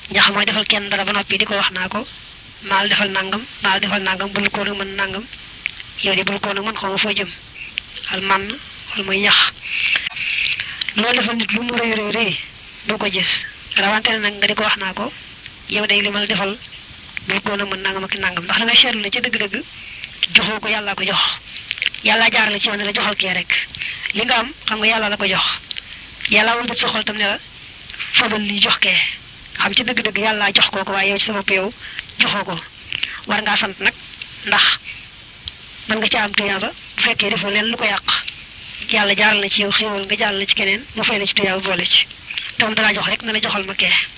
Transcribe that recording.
ñax mooy defal kenn dara ba noppi di ko wax naa ko maal defal nangam maal defal nangam bul ko nag mën nangam yow de bul ko nag mën xaw ma foo jëm al man wala muy ñax loolu defal nit lu mu rëy rëy rëy bul ko gis rawante ne nag nga di ko wax naa ko yow day li ma la defal bul ko nag mën nangam ak nangam ndax da nga seetlu ne ci dëgg-dëgg joxoo ko yàllaa ko jox yàllaa jaar la ci yow ne la joxal kee rek li nga am xam nga yàlla la ko jox yàlla wal bët sa xol tam ne la fabal li jox kee xam ci dëgg-dëgg yàllaa jox koo ko waaye yow ci sa bopp yow joxoo ko war ngaa sant nag ndax mën nga ci am tuyaaba bu fekkee defoo leen lu ko yàq yàlla jaaral na ci yow xéewal nga jaaral na ci keneen mu fay la ci tuyaaba boole ci tam dalaa jox rek na la joxal ma kee